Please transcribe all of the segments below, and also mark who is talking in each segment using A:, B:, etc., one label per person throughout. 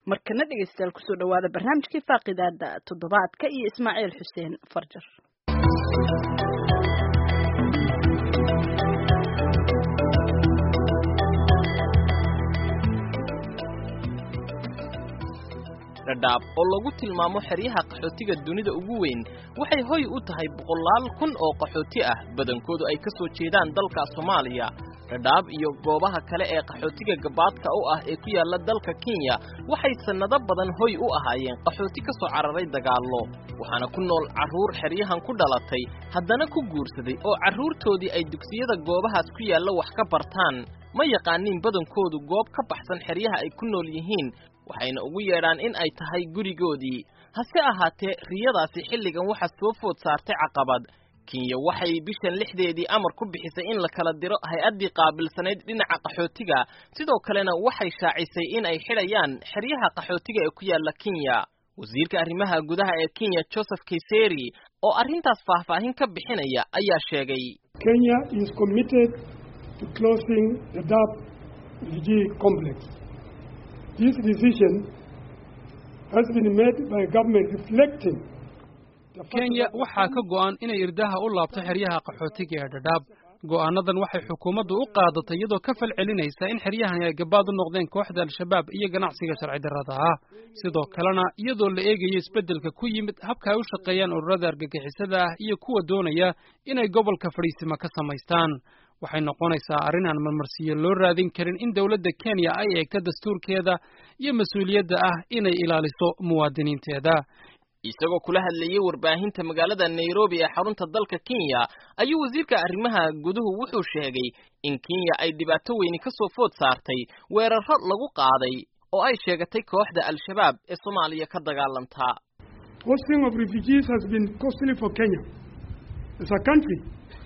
A: markana dhegaystayaal kusoo dhawaada barnaamijkii faaqidaada toddobaadka iyo ismaaciil xuseen farjar
B: dhadhaab oo lagu tilmaamo xeryaha qaxootiga dunida ugu weyn waxay hoy u tahay boqolaal kun oo qaxooti ah badankoodu ay ka soo jeedaan dalka soomaaliya dhadhaab iyo goobaha kale ee qaxootiga gabaadka u ah ee ku yaalla dalka kenya waxay sannado badan hoy u ahaayeen qaxooti ka soo cararay dagaallo waxaana ku nool carruur xeryahan ku dhalatay haddana ku guursaday oo carruurtoodii ay dugsiyada goobahaas ku yaalla wax ka bartaan ma yaqaaniin badankoodu goob ka baxsan xeryaha ay ku nool yihiin waxayna ugu yeedhaan in ay tahay gurigoodii hase ahaatee riyadaasi xilligan waxa soo food saartay caqabad kenya waxay bishan lixdeedii amar ku bixisay in la kala diro hay-addii qaabilsanayd dhinaca qaxootiga sidoo kalena waxay shaacisay in ay xidhayaan xeryaha qaxootiga ee ku yaalla kenya wasiirka arrimaha gudaha ee kenya joseph kayseri oo arrintaas faahfaahin ka bixinaya ayaa sheegay
C: kenya is committed to closing the dab refugee complex This decision has been made by government reflecting
D: kenya waxaa ka go'an inay irdaha u laabto xeryaha qaxootiga ee dhadhaab go'aanadan waxay xukuumaddu u qaadatay iyadoo ka fal celinaysa in xeryahani ay gabaad u noqdeen kooxda al-shabaab iyo ganacsiga sharci darrada ah sidoo kalena iyadoo la eegayo isbeddelka ku yimid habka ay u shaqeeyaan ururada argagixisada ah iyo kuwa doonaya inay gobolka fadhiisima ka samaystaan waxay noqonaysaa arrin aan marmarsiyo loo raadin karin in dowladda kenya ay eegto dastuurkeeda iyo mas-uuliyadda ah inay ilaaliso muwaadiniinteeda
B: isagoo kula hadlayey warbaahinta magaalada nairobi ee xarunta dalka kenya ayuu wasiirka arrimaha guduhu wuxuu sheegay in kenya ay dhibaato weyni ka soo food saartay weerarro lagu qaaday oo ay sheegatay kooxda al-shabaab ee soomaaliya ka dagaalantaa
C: Hosting of refugees has been costly for Kenya. As a country,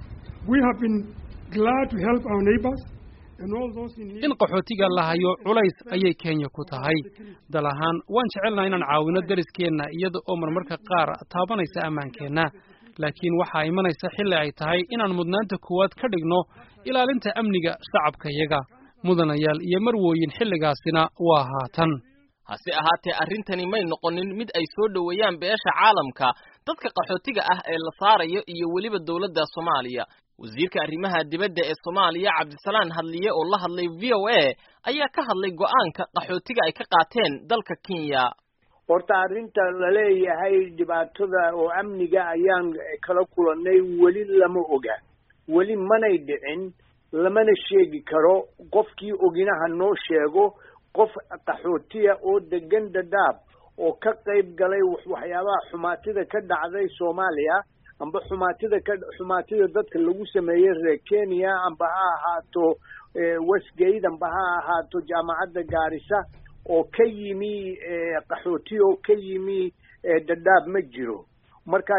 C: we have been glad to help our neighbors and all those in need.
D: in qaxootiga la hayo culays ayay kenya ku tahay dal ahaan waan jecelnaha inaan caawino deriskeenna iyada oo marmarka qaar taabanaysa ammaankeenna laakiin waxaa imanaysa xilli ay tahay inaan mudnaanta koowaad ka dhigno ilaalinta amniga shacabkayaga mudanayaal iyo marwooyin xilligaasina waa haatan
B: hase ahaatee arrintani may noqonin mid ay soo dhoweeyaan beesha caalamka dadka qaxootiga ah ee la saarayo iyo weliba dowladda soomaaliya wasiirka arrimaha dibadda ee soomaaliya cabdisalaan hadliye oo la hadlay v o a ayaa ka hadlay go'aanka qaxootiga ay ka qaateen dalka kenya
E: horta arrinta laleeyahay dhibaatada oo amniga ayaan kala kulannay weli lama oga weli manay dhicin lamana sheegi karo qofkii oginaha noo sheego qof qaxootiya oo degan dhadhaab oo ka qayb galay waxyaabaha xumaatida ka dhacday soomaaliya amba xumaatida ka xumaatida dadka lagu sameeyey reer kenya amba ha ahaato westgate amba ha ahaato jaamacadda gaarisa oo ka yimi qaxooti oo ka yimi dhadhaab ma jiro marka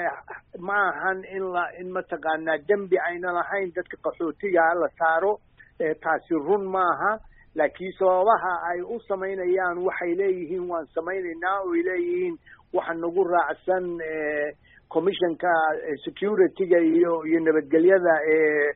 E: ma ahan in la in mataqaanaa dembi ayna lahayn dadka qaxootiga la saaro taasi run maaha laakiin sababaha ay u samaynayaan waxay leeyihiin waan samaynaynaa oy leeyihiin waxa nagu raacsan commissionka security-ga iyo iyo nabadgelyada ee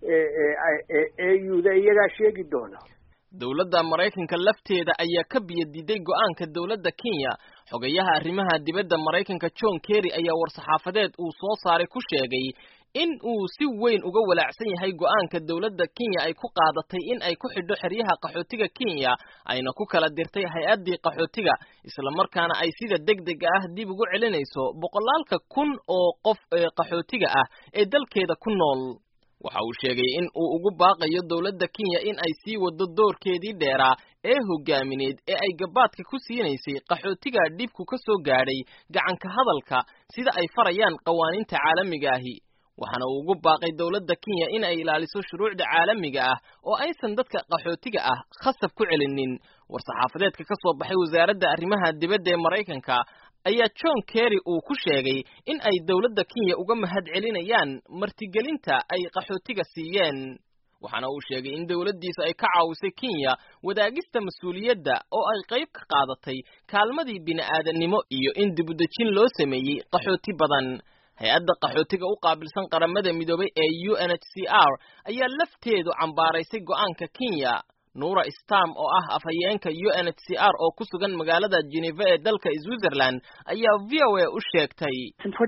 E: euda iyagaa sheegi doona
B: dowladda maraykanka lafteeda ayaa ka biyo diiday go'aanka dowladda kenya xogayaha arrimaha dibadda maraykanka john kerry ayaa war-saxaafadeed uu soo saaray ku sheegay in uu si weyn uga walaacsan yahay go'aanka dowladda kenya ay ku qaadatay in ay ku xidho xeryaha qaxootiga kenya ayna ku kala dirtay hay-addii qaxootiga islamarkaana ay sida degdega ah dib ugu celinayso boqolaalka kun oo qof ee qaxootiga ah ee dalkeeda ku nool waxa uu sheegay in uu ugu baaqayo dowladda kenya in ay sii wado doorkeedii dheeraa ee hogaamineed ee ay gabaadka ku siinaysay qaxootiga dhibku ka soo gaadhay gacanka hadalka sida ay farayaan qawaaniinta caalamiga ahi waxaana uu ugu baaqay dowladda kenya in ay ilaaliso shuruucda caalamiga ah oo aysan dadka qaxootiga ah khasab ku celinin war-saxaafadeedka ka soo baxay wasaaradda arrimaha dibadda ee maraykanka ayaa john kerry uu ku sheegay in ay dowladda kenya uga mahad celinayaan martigelinta ay qaxootiga siiyeen waxaana uu sheegay in dowladdiisa ay ka caawisay kenya wadaagista mas-uuliyadda oo ay qayb ka qaadatay kaalmadii bini'aadannimo iyo in dibudejin loo sameeyey qaxooti badan hay-adda qaxootiga u qaabilsan qaramada midoobay ee u n h c r ayaa lafteedu cambaaraysay go'aanka kenya nuura stam oo ah afhayeenka u n h c r oo ku sugan magaalada geneva ee dalka switzerland ayaa v o a u sheegtay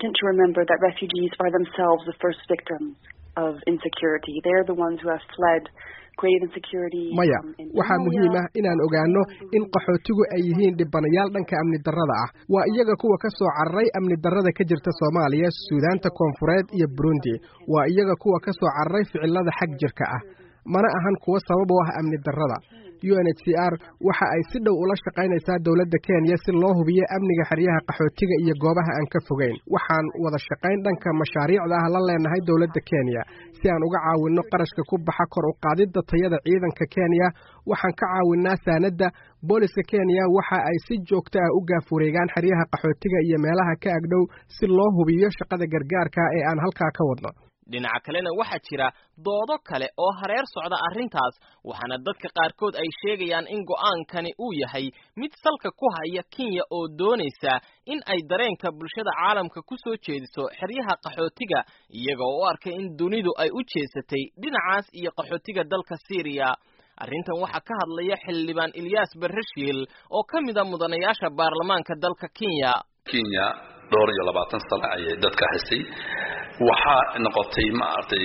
F: maya waxaa muhiim ah inaan ogaano in qaxootigu ay yihiin dhibanayaal dhanka amni darrada ah waa iyaga kuwa ka soo cararay amni darrada ka jirta soomaaliya suudaanta koonfureed iyo burundi waa iyaga kuwa ka soo cararay ficilada xag jirka ah mana ahan kuwo sabab u ah amni darrada u n h c r waxa ay si dhow ula shaqaynaysaa dowladda kenya si loo hubiyo amniga xeryaha qaxootiga iyo goobaha aan ka fogeyn waxaan wada shaqayn dhanka mashaariicda ah la leenahay dowladda kenya si aan uga caawinno qarashka ku baxa kor u qaadidda tayada ciidanka kenya waxaan ka caawinnaa saanadda booliska kenya waxa ay si joogto ah u gaaf wareegaan xeryaha qaxootiga iyo meelaha ka agdhow si loo hubiyo shaqada gargaarka ee aan halkaa ka wadno
B: dhinaca kalena waxaa jira doodo kale oo hareer socda arrintaas waxaana dadka qaarkood ay sheegayaan in go'aankani uu yahay mid salka ku haya kenya oo doonaysa in ay dareenka bulshada caalamka ku soo jeediso xeryaha qaxootiga iyaga oo u arkay in dunidu ay u jeesatay dhinacaas iyo qaxootiga dalka syriya arrintan waxaa ka hadlaya xildhibaan ilyaas barreshiil oo ka mid a mudanayaasha baarlamaanka dalka kenya
G: kenya dhowr iyo labaatan sano ayay dadka haysay waxaa noqotay maaragtay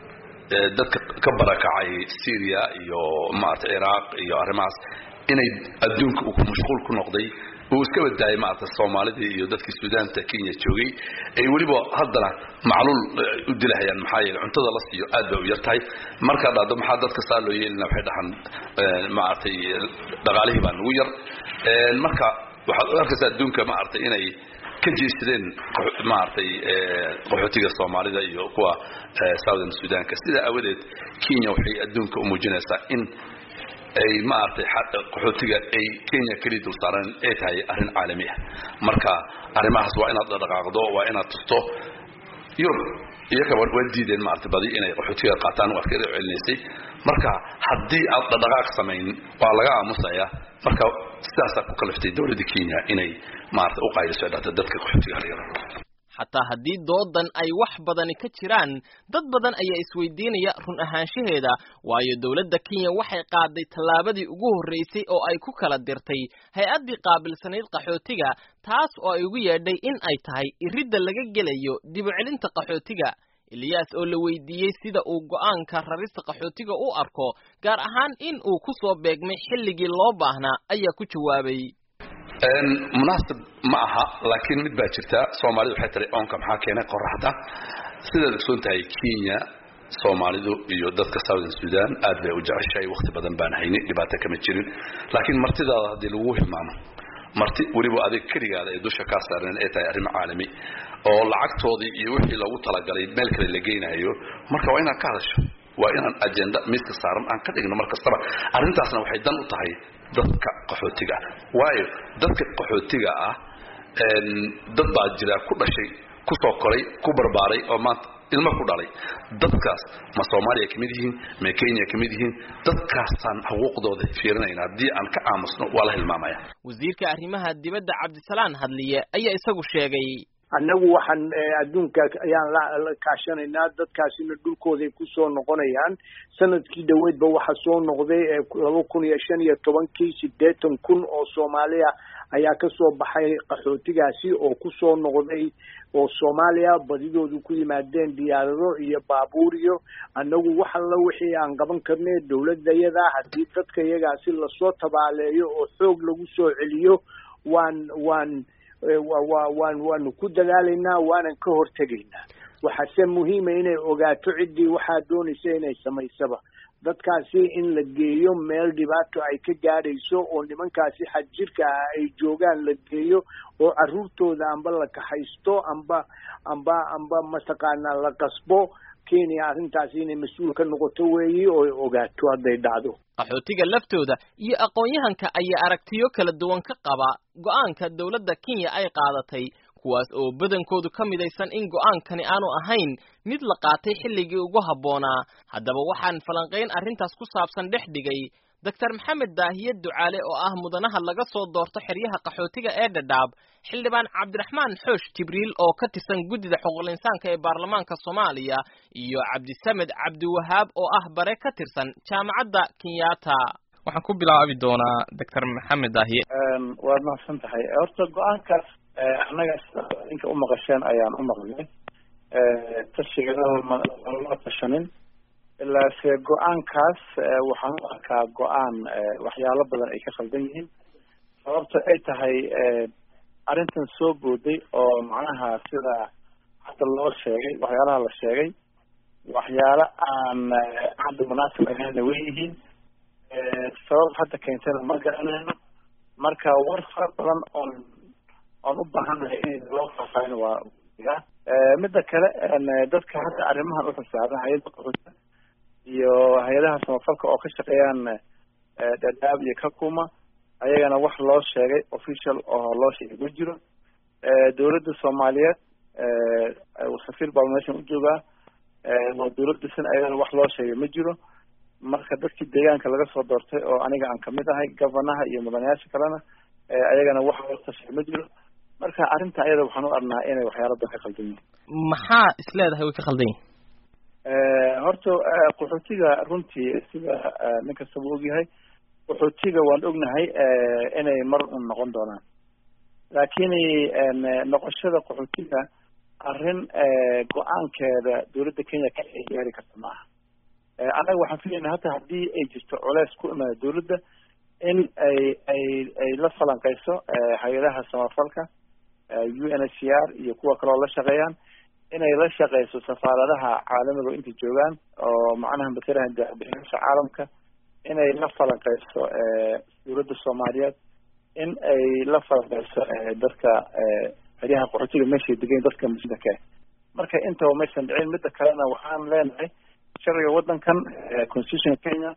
G: dadka ka barakacay syria iyo maaragtay ciraaq iyo arrimahaas inay adduunka uu mashquul ku noqday uu iska badaayay maaragtay soomaalidii iyo dadkii suudaanta kenya joogay ay weliba haddana macluul u dilahayaan maxaa yeele cuntada la siiyo aad bay u yar tahay markaa dhacdo maxaa dadka saa loo yeelina waxay dhahan maaragtay dhaqaalihii baa nagu yar marka waxaad u arkaysaa adduunka maaragtay inay ka jeesadeen maaragtay qaxootiga soomaalida iyo kuwa southern sudanka sidaa awadeed kenya waxay adduunka u muujinaysaa in ay maaragtay qaxootiga ay kenya keliya dul saareen ay tahay arrin caalami ah marka arrimahaas waa inaad dhaqaaqdo waa inaad tusto yurub iyagaba waa diideen maaragtay badi inay qaxootiga qaataan waa iska celinaysay marka haddii aad dhaqdhaqaaq samayn waa laga aamusaya marka sidaasaa ku kaliftay dowladda kenya inay maarata u qaayliso dhata dadka qaxootiga halyaro
B: xataa haddii doodan ay wax badani ka jiraan dad badan ayaa isweydiinaya run ahaanshaheeda waayo dowladda kenya waxay qaaday tallaabadii ugu horreysay oo ay ku kala dirtay hay-addii qaabilsanayd qaxootiga taas oo ay ugu yeedhay in ay tahay iridda laga gelayo dibucelinta qaxootiga eliyaas oo la weydiiyey sida uu go'aanka rarista qaxootiga u arko gaar ahaan in uu ku soo beegmay xilligii loo baahnaa ayaa ku jawaabay
G: munaasib ma aha laakiin mid baa jirta soomaalida waxay tiri oonka maxaa keenay qoraxda sidaad ogsoon tahay kenya soomaalidu iyo dadka southern sudan aad bay u jeceshahay wakti badan baan hayni dhibaato kama jirin laakiin martidaada haddii lagu hilmaamo marti weliba adig keligaada ay dusha kaa saareen ay tahay arrimo caalami oo lacagtoodii iyo wixii loogu talagalay meel kale la geynayo marka waa inaad ka hadasho waa inaan ajenda miiska saaran aan ka dhigno mar kastaba arrintaasna waxay dan u tahay dadka qaxootiga ah waayo dadka qaxootiga ah dad baa jira ku dhashay ku soo koray ku barbaaray oo maanta ilmo ku dhalay dadkaas ma soomaaliya ka mid yihiin ma kenya ka mid yihiin dadkaasaan xuquuqdooda fiirinayna haddii aan ka aamusno waa la hilmaamaya
B: wasiirka arrimaha dibadda cabdisalaan hadliye ayaa isagu sheegay
E: annagu waxaan adduunka ayaan la kaashanaynaa dadkaasina dhulkooday kusoo noqonayaan sanadkii dhaweydba waxaa soo noqday laba kun iyo shan iyo tobankii sideetan kun oo soomaaliya ayaa kasoo baxay qaxootigaasi oo kusoo noqday oo soomaaliya badidoodu ku yimaadeen diyaarado iyo baabuur iyo annagu wax alla wixii aan qaban karnay dowladayada haddii dadka iyagaasi lasoo tabaaleeyo oo xoog lagu soo celiyo waan waan wa waan waanu ku dadaalaynaa waanan ka hortegaynaa waxaase muhiima inay ogaato ciddii waxaa doonaysa inay samaysaba dadkaasi in la geeyo meel dhibaato ay ka gaadhayso oo nimankaasi xadjirka ah ay joogaan la geeyo oo carruurtooda amba la kaxaysto amba amba amba mataqaanaa la qasbo kenya arrintaasi inay mas-uul ka noqoto weeyi oo ay ogaato hadday dhacdo
B: qaxootiga laftooda iyo aqoon-yahanka ayaa aragtiyo kala duwan ka qaba go'aanka dowladda kenya ay qaadatay kuwaas oo badankoodu ka midaysan in go'aankani aanu ahayn mid la qaatay xilligii ugu habboonaa haddaba waxaan falanqayn arrintaas ku saabsan dhex dhigay doctor maxamed daahiye ducaale oo ah mudanaha laga soo doorto xeryaha qaxootiga ee dhadhaab xildhibaan cabdiraxmaan xoosh jibriil oo ka tirsan guddida xuquuqul insaanka ee baarlamaanka soomaaliya iyo cabdisamed cabdiwahaab oo ah bare ka tirsan jaamacadda kenyatta waxaan ku bilaabi doonaa doctor maxamed daahiye
H: waad mahadsan tahay horta go-aankaas annaga sida ninka u maqasheen ayaan u maqlnay tashiga lama tashanin ilaase go-aankaas waxaan u arkaa go-aan waxyaalo badan ay ka khaldan yihiin sababta ay tahay arrintan soo booday oo macnaha sida hadda loo sheegay waxyaalaha la sheegay waxyaalo aan hadda munaasib ahaynna way yihiin sabab hadda keentana ma garanayno marka war fara badan oon oon u baahanahay in loo faafaahin waa midda kale dadka hadda arrimahan uxisaaban hay-adda qaxoota iyo hay-adaha samafalka oo ka shaqeeyaan dhadhaab iyo kakuma ayagana wax loo sheegay official oo loo sheegay ma jiro dawladda soomaaliyeed safiir baa meeshan u joogaa waa dawladdasin ayagana wax loo sheegay ma jiro marka dadkii deegaanka laga soo doortay oo aniga aan kamid ahay governaha iyo mudanayaasha kalena ayagana wax loo tashay ma jiro marka arrinta ayada waxaan u arnaa inay waxyaalo badan ka khaldan yihin
B: maxaa is leedahay way ka khaldan yihin
H: horta qaxootiga runtii sida nin kastaba ogyahay qaxootiga waan ognahay inay mar un noqon doonaan laakiin noqoshada qaxootiga arrin go-aankeeda dawladda kenya ka ay gaari karta ma aha annaga waxaan filayna hata haddii ay jirto culeys ku imaada dawladda in ay ay ay la falanqeyso hay-adaha samafalka u n h c r iyo kuwa kaleo la shaqeeyaan inay la shaqeyso safaaradaha caalamiga inta joogaan oo macnaha matalaha dabixiyaasha caalamka inay la falanqeyso dawladda soomaaliyeed in ay la falanqeyso dadka xeryaha qaxootiga meeshay degayn dadka muslimka marka intaba maysan dhicin midda kalena waxaan leenahay sharciga waddankan constitutionka kenya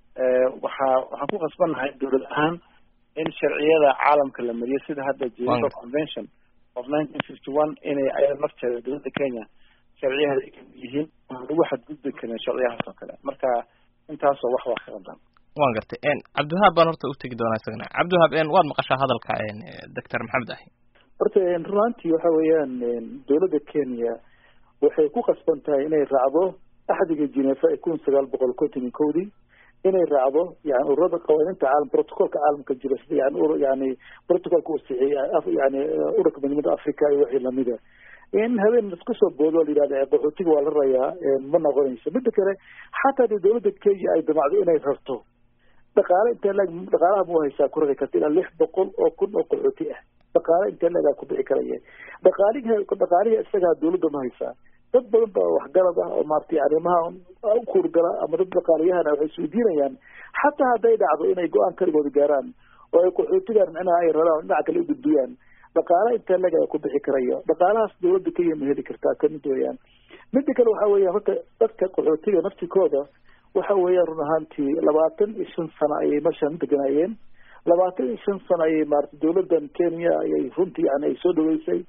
H: waxaa waxaan ku khasbannahay dawlad ahaan in sharciyada caalamka la mariyo sida hadda geneva convention of nineteen fifty one inay ayada nafteeda dawladda kenya sharciyaheeda ay kamid yihiin aan lagu xadgudbi karin sharciyahaas oo kale marka intaasoo wax waa ka qaldan
B: waan gartay cabdiwahaab baan horta utegi doonaa isagana cabdiwahaab waad maqashaa hadalka doctor maxamed ahi
I: horta runaantii waxa weeyaan dawladda kenya waxay ku khasban tahay inay raacdo axdiga genefa ee kun sagaal boqol konton iyo kowdii inay raacdo yani ururada qawaaniinta caalam protocolka caalamka jira sida yani ur yani protocolka uu sixieyay yani ururka midnimada africa iyo wixii lamida in habeen isku soo boodo la yidhahda qaxootiga waa la rayaa ma noqonayso mida kale xataa dee dawladda kenya ay damacdo inay rarto dhaqaale intee leg dhaqaalaha mu haysaa ku rari karta ilaa lix boqol oo kun oo qaxooti ah dhaqaale intee legaa ku bixi karaya dhaqaalihi dhaqaalihi isagaa dawladda ma haysaa dad badan baa waxgarad ah oo maaragtay arrimaha u kuurgala ama dad dhaqaaliyahana waxay isweydiinayaan xataa hadday dhacdo inay go-aan kaligooda gaaraan oo ay qaxootigan micnaha ay raraan dhinaca kale u gudbiyaan dhaqaale intee leg ku bixi karaya dhaqaalahaas dawladda kenya ma heli kartaa kamid weeyaan mida kale waxa weeyaan horta dadka qaxootiga naftikooda waxa weeyaan run ahaantii labaatan iyo shan sano ayay meeshan deganaayeen labaatan iyo shan sano ayay maarata dawladdan kenya ayay runtii yani ay soo dhaweysay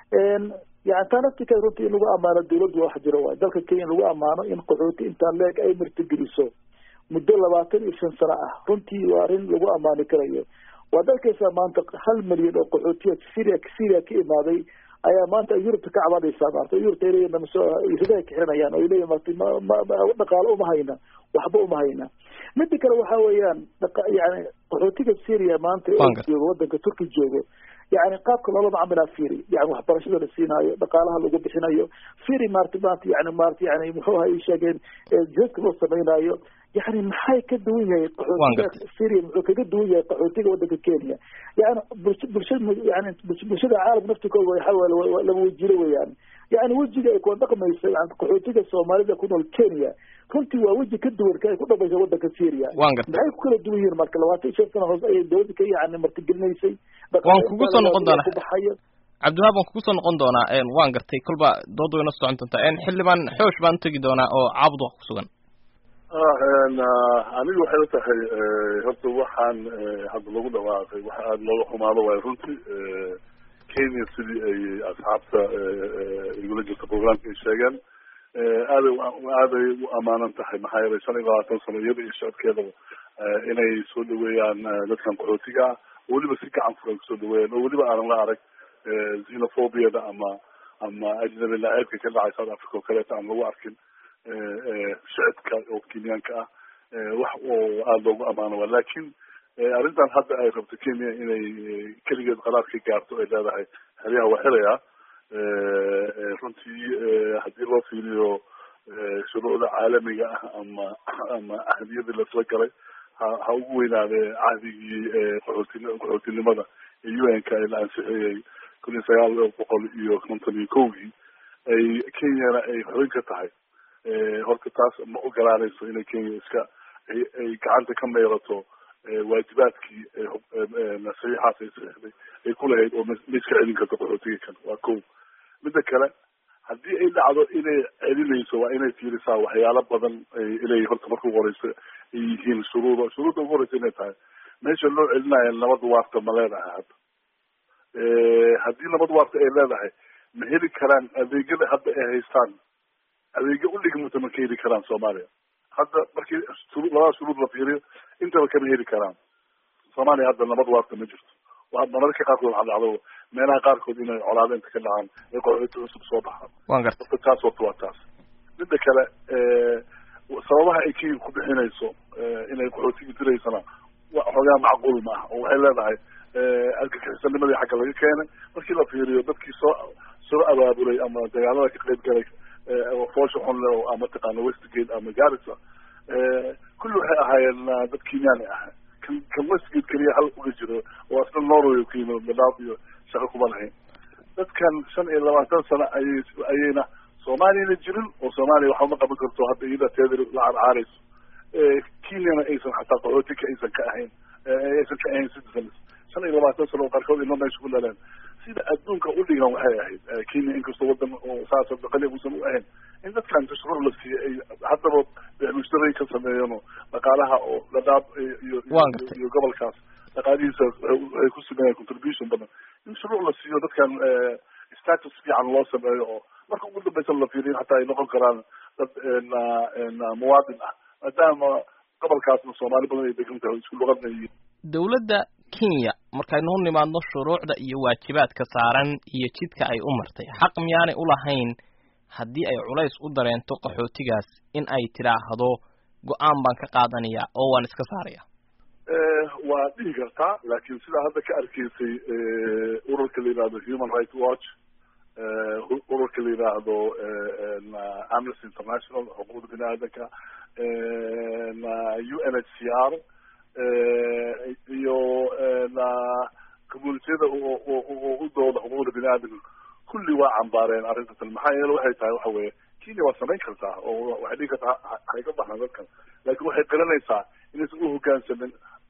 I: yani taa naftika runtii in lagu ammaano dawladdu wax jiro waay dalka kenya in lagu ammaano in qaxooti intaa leeg ay martigeliso muddo labaatan iyo shan sano ah runtii waa arrin lagu ammaani karayo waad arkaysaa maanta hal milyan oo qaxootiya syria syria ka imaaday ayaa maanta yurubta ka cabanaysaa maarata yurubta ay leeyihin masoo ridaha kaxiranayaan oo ay leeyihin maarata ma ma dhaqaalo uma hayna waxba uma hayna mida kale waxa weeyaan dhaqa yani qaxootiga syria maanta oo joogo waddanka turki joogo yani qaabka loola macamilaa firi yani waxbarashada la siinaayo dhaqaalaha lagu bixinayo firi maarata maanta yani maarata yani muxuu aha sheegeen jihadka loo sameynaayo yani maxay ka duwan yahay qaxootiga syria muxuu kaga duwan yahay qaxootiga waddanka kenya yani bulsha bulshada yani bulshada caalamka naftikooda waxa laba wejilo weeyaan yani wejiga ay kula dhaqmayso yani qaxootiga soomaalida ku nool kenya runtii waa weji ka duwan ka ay ku dhamaysa waddanka syria maxay ku kala duwan yihiin marka labaatan iyo shan sano hoose ayay dawladda ka yani martigelinaysay
B: waan kugu soo noqon doonaa cabdiwahaab waan kugu soo noqon doonaa waan gartay kolba dooda wayna socon doontaa xildhibaan xoosh baan utegi doonaa oo caabud wax ku sugan
J: aniga waxay u tahay horta waxaan hadda lagu dhawaaqay waxa aada looga xumaado waayo runtii kenya sidii ay asxaabta igula jirta programka ay sheegeen aaday aaday u amaanan tahay maxaa yeelay shan iyo labaatan sano iyada iyo socodkeedaba inay soo dhaweeyaan dadkan qaxootiga ah oo weliba si gacan furan kusoo dhaweeyaan oo weliba aanan la arag xenophobiyada ama ama ajnabi la-eebka ka dhacay south africa oo kaleeto aan lagu arkin shicibka oo kenyaanka ah wax oo aada loogu amaano wa lakin arrintan hadda ay rabto kenya inay keligeed qaraar ka gaarto ay leedahay xeryaha waa xirayaa runtii haddii loo fiiriyo shuruucda caalamiga ah ama ama ahdiyadii lasla galay ha ha ugu weynaadee cahdigii qaxooti qaxootinimada ee u n ka la ansixiyey kun iyo sagaal boqol iyo konton iyo kowgii ay kenyana ay xubin ka tahay horta taas ma ogolaanayso inay kenya iska ay ay gacanta ka meerato waajibaadkii saxiixaas ay saxiixday ay ku lahayd oo ma iska celin karto qaxootiga kan waa ko midda kale haddii ay dhacdo inay celinayso waa inay fiirisaa waxyaalo badan inay horta marka ugu horeysa ay yihiin shuruuda shuruudda ugu horeysa inay tahay meesha loo celinayo nabad waarta ma leedahay hadda haddii nabad waarta ay leedahay ma heli karaan adeegyada hadda ay haystaan adeegyo u dhigmata ma ka heli karaan soomaaliya hadda markii shuruu labada shuruud la fiiriyo intaba kama heli karaan soomaaliya hadda nabad waarta ma jirto mararka qaarkood waxaa dhacdo meelaha qaarkood inay colaado inta ka dhacaan ay qaxooti cusub soo baxaan
B: wan garta
J: horta taas horta waa taas midda kale sababaha ay kenya ku bixinayso inay qaxootigi diraysana wa xoogaa macquul ma ah oo waxay leedahay argagixisanimadii xagga laga keenay markii la fiiriyo dadkii soo soo abaabulay ama dagaalada ka qayb galay foosha xunle oo mataqaana westgate ama garissa kulli waxay ahaayeen dad kenyaani ah kan kan westgate keliya hal uga jiro oo asna norway ku yimid dadaaf iyo shaqo kuma lahayn dadkan shan iyo labaatan sano ayay ayayna soomaaliyana jirin oo soomaaliya waxba ma qaban karto hadda iyada teeda la carcaarayso kenyana aysan xataa qaxootika aysan ka ahayn aysan ka ahayn citizens shan iyo labaatan sano oo qaarkood ino meesha ku dhaleen sida adduunka u dhigan waxay ahayd kenya inkastoo wadan oo saas daqali uusan u ahayn in dadkan tashruur la siiyo ay haddaba mushtaray ka sameeyano dhaqaalaha oo dhadhaab iyo iyo gobolkaas dhaqaalihiisa waxay ku sameeyaan contribution badan in shuruuc la siiyo dadkan status fiican loo sameeyo oo marka ugu dambeysa la fiiriyo hataa ay noqon karaan dad muwaadin ah maadaama gobolkaasna soomaali badan ay degan tahay isku luqadna yihiin
B: dowladda kenya markaynu u nimaadno shuruucda iyo waajibaadka saaran iyo jidka ay u martay xaq miyaanay ulahayn haddii ay culays u dareento qaxootigaas in ay tidhaahdo go-aan baan ka qaadanaya oo waan iska saaraya
J: waa dhihi kartaa laakiin sidaa hadda ka arkaysay ururka la yihahdo human rights watch ururka la yidhaahdo amnesty international xuquuqda bini aadanka u n h c r iyo communitiyada u dooda xuquuqda bini aadamka kulli waa cambaareen arrintan maxaa yeele waxay tahay waxa weeye kenya waa samayn kartaa oo waxay dhigi kartaa hay ka baxaan dadkan laakiin waxay qiranaysaa inaysan u hogaansamin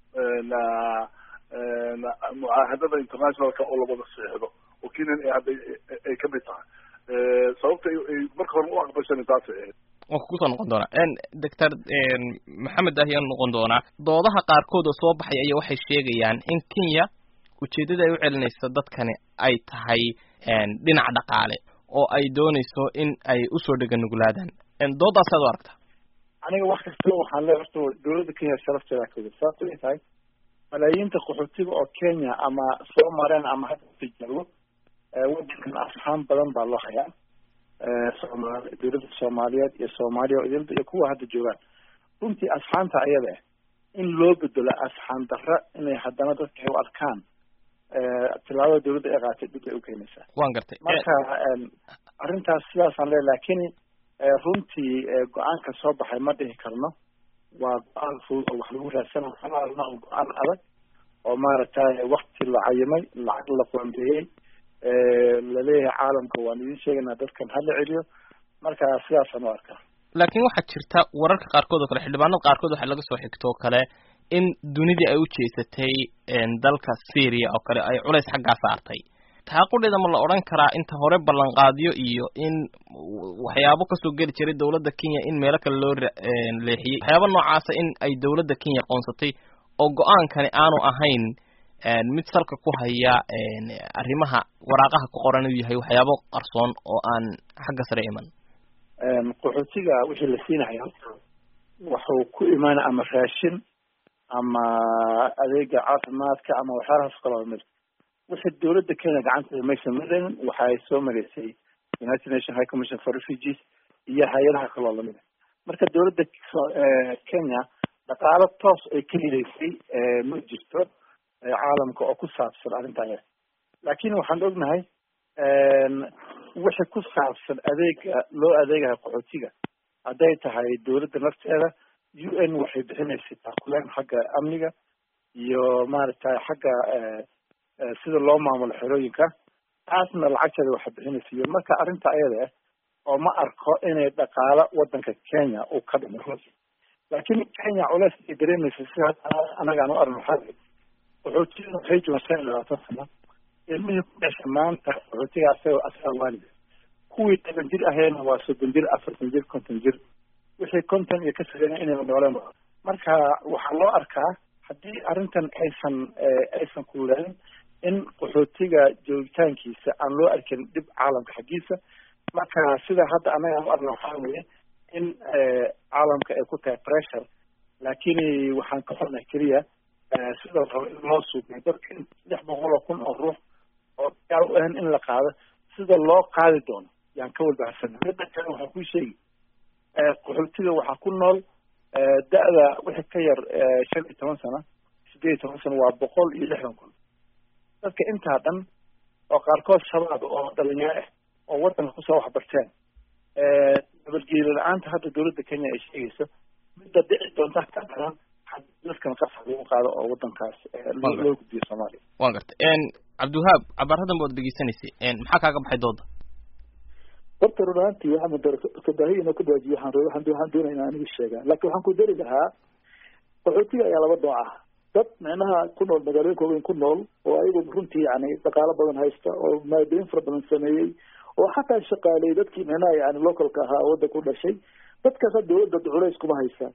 J: mucaahadada internationalka oo lawada seexdo oo kenyan ay hadda ay kamid tahay sababta ay marka hore u aqbashan taasay ahayd
B: waan kugu soo noqon doonaa doctor maxamed ahyaan noqon doonaa doodaha qaarkood oo soo baxay ayaa waxay sheegayaan in kenya ujeeddada ay u celinaysa dadkani ay tahay dhinac dhaqaale oo ay doonayso in ay usoo dhega nuglaadaan doodaasaad u aragta
H: aniga wax kastaba waxaan leeya horta dowladda kenya sharafteeda ka wada sababto ay tahay malaayiinta qaxootiga oo kenya ama soo mareen ama hadda tijaabo wadankan asxaan badan baa loo hayaa somaali dowladda soomaaliyeed iyo soomaaliya oo idilda iyo kuwa hadda joogaan runtii asxaanta ayada ah in loo bedelo asxaan darra inay haddana dadka ay u arkaan tilaabada dowladda ay qaatay dib ay ukeenaysaa
B: waan gartay
H: marka arrintaas sidaasaan leeya lakin runtii go-aanka soo baxay ma dhihi karno waa go-aan fudud oo wax lagu raadsana xalaalna oo go-aan adag oo maaragtay wakti la cayimay lacag la qoondeeyey laleeyahay caalamka waan idin sheegaynaa dadkan hala celiyo marka sidaasaan u arkaa
B: laakiin waxaa jirta wararka qaarkood oo kale xildhibaanada qaarkood waxaa laga soo xigto oo kale in dunidii ay u jeesatay dalka syria oo kale ay culays xaggaa saartay taa qudheeda ma la odhan karaa inta hore ballanqaadyo iyo in waxyaabo kasoo geli jiray dowladda kenya in meelo kale loo leexiyey waxyaaba noocaasa in ay dowladda kenya qoonsatay oo go-aankani aanu ahayn mid salka ku haya arrimaha waraaqaha ku qoran uu yahay waxyaabo qarsoon oo aan xagga sare iman
H: qaxootiga wixii la siinaya wuxuu ku imaana ama raashin ama adeega caafimaadka ama waxyaalahaas kaloo mid wixii dowladda kenya gacanteeda maysan maraynin waxay soo maraysay united nation high commission for refugees iyo hay-adaha kaloo lamid a marka dowladda kenya dhaqaalo toos ay ka heleysay ma jirto caalamka oo ku saabsan arrintan laakiin waxaan ognahay wixii ku saabsan adeega loo adeegayo qaxootiga hadday tahay dawladda nafteeda u n waxay bixinaysay taakuleen xagga amniga iyo maaragtay xagga sida loo maamulo xerooyinka taasna lacagteeda waxay bixinaysa iyo marka arrinta ayada ah oo ma arko inay dhaqaalo wadanka kenya uu ka dhimo runti laakiin kenya culeys ay dareemaysa sida anagaan u arno waxaa qaxootiga waxay joogaan shan iyo labaatan sano ilmihii ku dhasha maanta qaxootiga asaga asaga waalida kuwii toban jir aheena waa soddon jir afartan jir konton jir wixii konton iyo ka sareena inay nooleen marka waxaa loo arkaa haddii arrintan aysan aysan kululayn in qaxootiga joogitaankiisa aan loo arkin dhib caalamka xaggiisa marka sida hadda anaga aan u arna waxaa weeye in caalamka ay ku tahay pressure laakiin waxaan ka xunay keliya sida rabo in loo suubiyo dadka in saddex boqol oo kun oo ruux oo diyaar u ahan in la qaado sida loo qaadi doono yaan ka walbaharsana midda kale waxaa kuu sheegi qaxootiga waxaa ku nool da-da wixii ka yar shan iyo toban sano sideed iyo toban sano waa boqol iyo lixdan kun dadka intaa dhan oo qaarkood shabaab oo dhalinyaro ah oo wadanka kusoo waxbarteen nabadgeelo la-aanta hadda dawladda kenya ay sheegayso midda dhici doonta ka daran dadkan qasab lagu qaado oo wadankaas loo gudbiyo soomaaliya
B: wa garta cabdiwahaab cabaaradan baad dhegeysanaysay maxaa kaaga baxay dooda
I: horta run ahaantii waxaa mudakadahiya inoo ka dhawaajiyo waxaan waxaan waxaan doonaya inaan aniga sheegaa laakiin waxaan ku dari lahaa qaxootiga ayaa laba nooc ah dad micnaha ku nool magaalooyinka waaweyn ku nool oo ayagu runtii yani dhaqaalo badan haysta oo maadooyin fara badan sameeyey oo xataa shaqaaleeyey dadkii micnaha yani localka ahaa oo waddanka u dhashay dadkaasa dawladda culays kuma haysa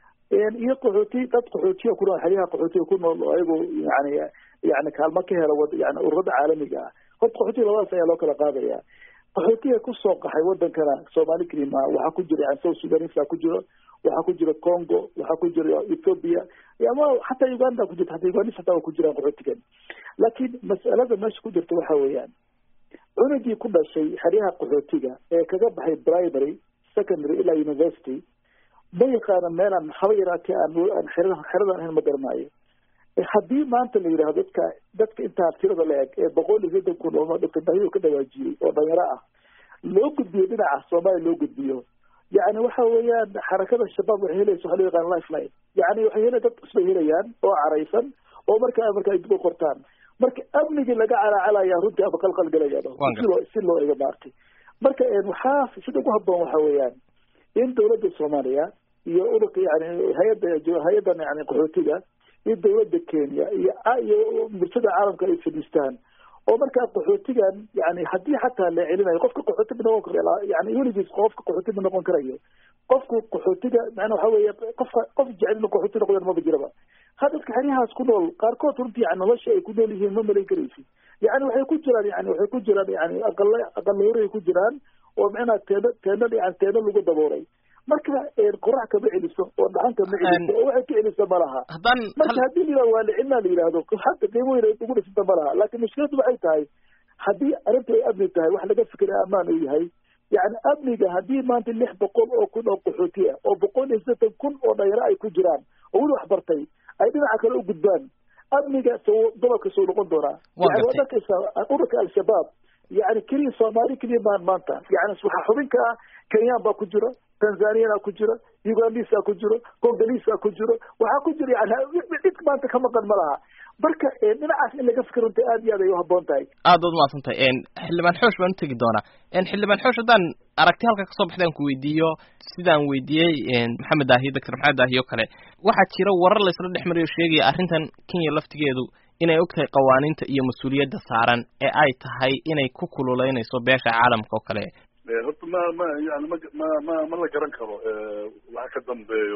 I: iyo qaxooti dad qaxootiya ku nool xeryaha qaxootiga ku nool oo ayagu yani yani kaalmo ka hela yani ururada caalamiga ah horta qaxootiga labadaas ayaa loo kala qaadaya qaxootiga kusoo qaxay wadankana soomaali kelima waxaa ku jira yani south sudanisa ku jiro waxaa ku jira congo waxaa ku jira ethoopia ama xataa uganda ku jirta hataa ugandis hataa waa ku jiraan qaxootigan laakiin mas'alada meesha ku jirta waxa weeyaan cunugii ku dhashay xeryaha qaxootiga ee kaga baxay primary secondary ilaa university ma yaqaana meelaan haba yaraatee aan aan xerada xeradan ahayn ma garanaayo haddii maanta la yidhahdo dadka dadka intaa tirada la eg ee boqol iyo soddon kun oo doctor bahiyo ka dhawaajiyey oo dhalinyaro ah loo gudbiyo dhinaca soomaaliya loo gudbiyo yani waxa weeyaan xarakada shabaab waxay helaysa waxa loo yaqaan lifeline yani waxay hela dad cusbay helayaan oo caraysan oo markaa marka ay dib u qortaan marka amnigii laga calaacalaya runtii ama qalqalgalayaan si loo si loo ega maartay marka waxaa sida ugu haboon waxa weeyaan in dawladda soomaaliya iyo ururka yani hay-adda hay-addan yani qaxootiga iyo dawladda kenya iyo iyo bulshada caalamka ay fadhiistaan oo markaa qaxootigan yani haddii xataa la celinayo qofka qaxooti ma noqon karo yani weligiis qofka qaxooti ma noqon karayo qofku qaxootiga macnaa waxa weeye qofka qof jecel inuu qaxooti noqdaan maba jiraba ha dadka xeryahaas ku nool qaarkood runtii yani nolosha ay ku nool yihiin ma malayn karaysid yani waxay ku jiraan yani waxay ku jiraan yani aqala aqalahoray ku jiraan oo macnaha teeno teeno yani teeno lagu daboolay marka qorax kama celiso oo dhaxan kama celiso oo waxay ka celisa ma laha marka haddii la waa la celinaa la yidhahdo hadda qiimo weyn ay ugu dhisanta ma laha laakiin mushkiladu waxay tahay haddii arrinta ay amni tahay wax laga fikira amaan uu yahay yani amniga haddii maanta lix boqol oo kun oo qaxooti ah oo boqol iyo siddeetan kun oo dhalinyaro ay ku jiraan oo weli wax bartay ay dhinaca kale u gudbaan amniga soo gobolka soo noqon doonaa yani waad arkaysaa ururka al-shabaab yani keliya soomaali keliya maan maanta yani waxaa xubinka ah kenyaan baa ku jira tanzaniana ku jira ugandisa ku jiro congolisa ku jiro waxaa ku jira yani dhid maanta ka maqan ma laha marka dhinacaas in laga fikir runta aad iyo aad ay uhaboon tahay
B: aad baad umahadsantahay xildhibaan xoosh baan utegi doonaa xildhibaan xoosh haddaan aragti halka kasoo baxdaan ku weydiiyo sidaan weydiiyey maxamed daahiyo doctor maxamed daahiyo o kale waxaa jira warar laysla dhex mariyo sheegaya arrintan kenya laftigeedu inay og tahay qawaaniinta iyo mas-uuliyadda saaran ee ay tahay inay ku kululeynayso beesha caalamka oo kale
J: horta ma ma yani ma ma ma ma la garan karo waxa ka dambeeyo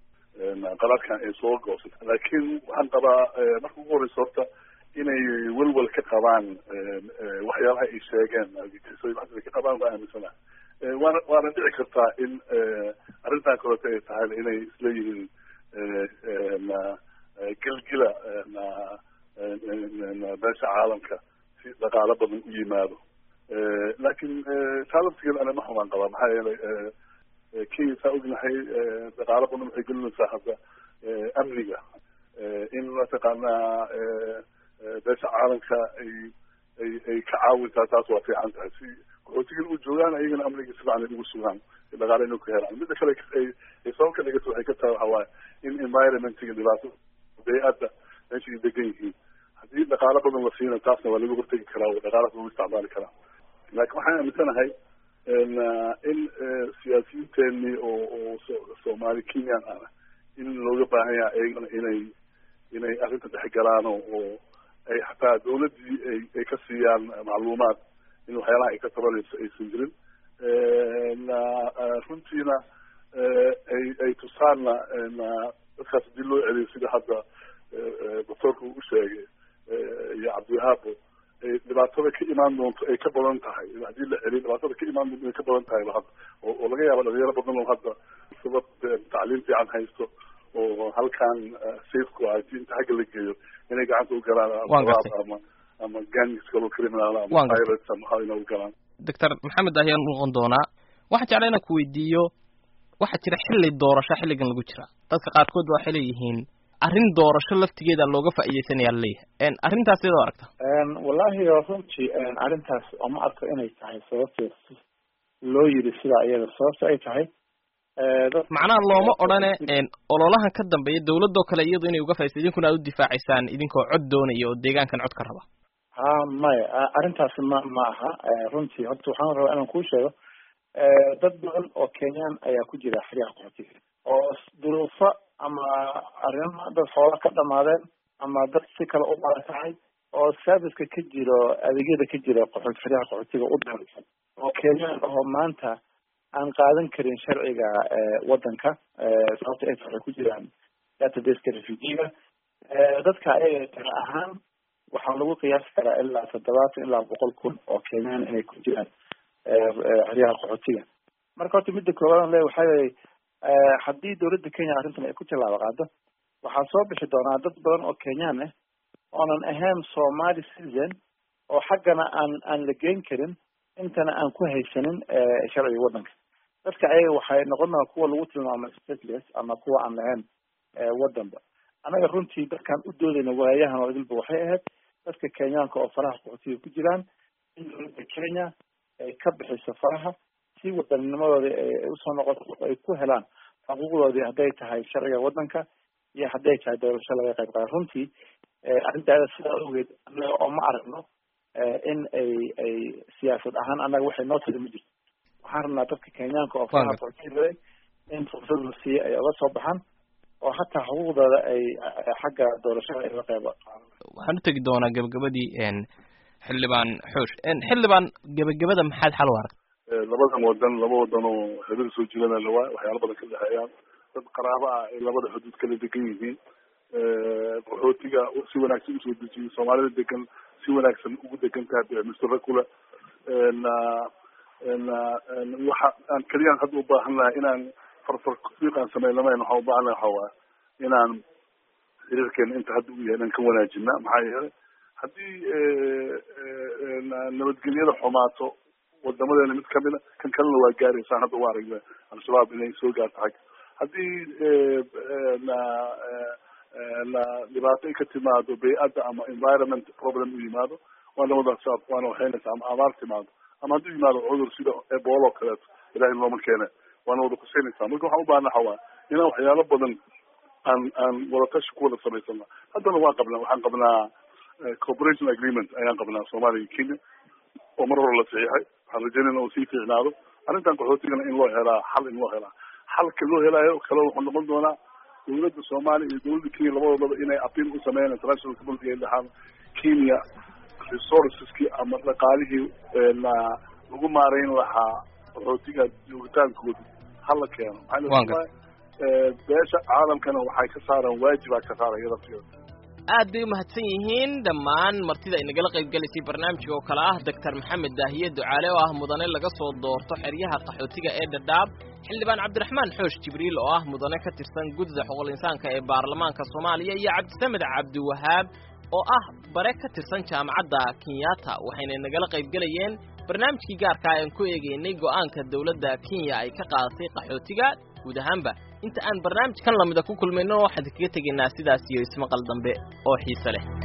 J: qalaadkan ay soo goosata laakiin waxaan qabaa marka ugu horeysa horta inay welwel ka qabaan waxyaalaha ay sheegeen ay ka qabaan waa aaminsana waana waana dhici kartaa in arrintan kaleeto ay tahay inay isleeyihiin gelgila beesha caalamka si dhaqaalo badan u yimaado laakiin taa laftigeeda ana ma xumaan qabaa maxaa yeelay kenya saa ognahay dhaqaalo badan waxay gelinaysaa hadda amniga in mataqaanaa beesha caalamka ay ay ay ka caawintaa taas waa fiican tahay si qaxootigan u joogaan ayagana amniga si fiican ay ugu sugaan dhaqaale inay ku helaan midda kale ay ay sabab ka dhigato waxay ka tahay waxa waaye in environmentiga dhibaato bay-adda meesha ay degan yihiin haddii dhaqaalo badan la siina taasna waa laga hortegi karaa oo dhaqaalaas lagu isticmaali karaa laakiin waxaan aaminsanahay in siyaasiyiinteenii oo oo soomaali kenyan ah in looga baahan yahay ayagana inay inay arrinta dhexgalaan oo oo ay xataa dawladdii ay ay ka siiyaan macluumaad in waxyaalaha ay ka tabanayso aysan jirin runtiina ay ay tusaanna dadkaas haddii loo celiyo sida hadda doctoorka uu u sheegay iyo cabdiwahaabo dhibaatada ka imaan doonto ay ka badan tahay haddii la celiyo dhibaatada ka imaan doonto ay ka badan tahay hadda oo oo laga yaabo dhalinyaro badan oo hadda sabab tacliim fiican haysto oo halkan safeku ah inta xagga la geeyo inay gacanta u galaan al-shabaab ama ama gangs kalo criminal ama pirates ama waxa inay u galaan
B: doctor maxamed ayaan noqon doonaa waxaan jeclaa inaan ku weydiiyo waxaa jira xilli doorasho xilligan lagu jira dadka qaarkood waxay leeyihiin arrin doorasho laftigeeda looga faa'iideysanaya laleeyahay arrintaas iyadoo aragta
H: wallahi runtii arrintaas oma arko inay tahay sababteed loo yiri sidaa iyada sababta ay tahay
B: macnaha looma odhane ololahan ka dambeeya dawladoo kale iyadu inay uga faaideysa idinkuna aad u difaacaysaan idinkoo cod doonaya oo deegaankan cod ka raba
H: ha maya arrintaasi ma ma aha runtii horta waxaan rabaa inaan kuu sheego dad badan oo kenyaan ayaa ku jira xeryaha qaxootiga oo duruufo ama arrimo dad xoola ka dhamaadeen ama dad si kale u barakacay oo serviceka ka jiro adeegyada ka jira qaxoot xeryaha qaxootiga u daansan oo kenyaan oo maanta aan qaadan karin sharciga wadanka sababta ay waxay ku jiraan databaseka refugiga dadka ayaga tira ahaan waxaa lagu qiyaasi karaa ilaa toddobaatan ilaa boqol kun oo kenyaan inay ku jiraan xeryaha qaxootiga marka horta midda koowaad le waxaa weye haddii dawladda kenya arrintan ay ku tallaabo qaado waxaa soo bixi doonaa dad badan oo kenyaan ah oonan ahayn somali citizen oo xaggana aan aan la geyn karin intana aan ku haysanin sharciga waddanka dadka ayaga waxay noqon doonaa kuwa lagu tilmaamay stateless ama kuwa aan lahayn waddanba annaga runtii dadkaan u doodayna waayahan oo idilba waxay ahayd dadka kenyaanka oo faraha qaxootiga ku jiraan in dawladda kenya ay ka bixiso faraha si wadanninimadooda ay usoo noqoto ay ku helaan xuquuqdoodii hadday tahay sharciga waddanka iyo hadday tahay doorasho laga qayb qaado runtii arrintaada sidaa ogeed annaga oo ma aragno in ay ay siyaasad ahaan annaga waxay noo tiri ma jirto waxaan rabnaa dadka kenyaanka oo faraha qaxootiga in fursad la siiyo ay oga soo baxaan oo hataa xuquuqdooda ay xagga doorashada ay uga qayb
B: waxaan u tegi doonaa gabagabadii xildhibaan xoosh xildhibaan gebagabada maxaad xal u aragta
J: labadan wadan laba wadan oo xiriir soo jirana lawaa waxyaala badan ka dhexeeyaan dad qaraabo ah ay labada xuduud kala degan yihiin qaxootiga si wanaagsan usoo dejiyay soomaalida degan si wanaagsan ugu degan tahay mistera kule waxa aan keliyaan hadda u baahan lahay inaan farfar fiiqaan sameynamayn waxaan ubaahan lahay waxa waaya inaan xiriirkeena inta hadda u yahay inaan ka wanaajina maxaa yeelay haddii nabadgelyada xumaato wadamadeena mid kamida kan kalena waa gaaraysaan hadda u aragna al-shabaab inay soo gaarto xagga haddii na dhibaato ay ka timaado bay-adda ama environment problem u yimaado waana wada waana waxaynaysa ama abaar timaado ama hadduu yimaado cudur sida ebola oo kaleeto ilahay looma keene waana wada kusaynaysaa marka waxaan ubahana waxa waaya inaan waxyaalo badan aan aan wadatashi ku wada samaysana haddana waan qabnaa waxaan qabnaa cooperation agreement ayaan qabnaa soomaaliya iyo kenya oo mar hore la saxiixay waxaan rajaynayna uu sii fiicnaado arrintan qaxootigana in loo helaa xal in loo helaa xalka loo helaayo kale wuxuu noqon doonaa dawladda soomaaliya iyo dawladda kenya labadoodaba inay appeal u sameeyaan international community ay dhahaan kenya resourceski ama dhaqaalihii lagu maarayn lahaa qaxootiga joogitaankooda hala keeno maxaa beesha caalamkana waxay ka saaraan waajibaa ka saaraya lafteeda
B: aad bay umahadsan yihiin dhammaan martida ay nagala qayb gelaysay barnaamijka oo kale ah doctor maxamed daahiye ducaale oo ah mudane laga soo doorto xeryaha qaxootiga ee dhadhaab xildhibaan cabdiraxmaan xoosh jibriil oo ah mudane ka tirsan gudda xuquuqul insaanka ee baarlamaanka soomaaliya iyo cabdisamed cabdiwahaab oo ah bare ka tirsan jaamacadda kenyatta waxayna nagala qayb gelayeen barnaamijkii gaarka aan ku eegaynay go'aanka dawladda kenya ay ka qaadatay qaxootiga guud ahaanba inta aan barnaamijkan lamida ku kulmayno waxaan kaga tegaynaa sidaas iyo ismaqal dambe oo xiise leh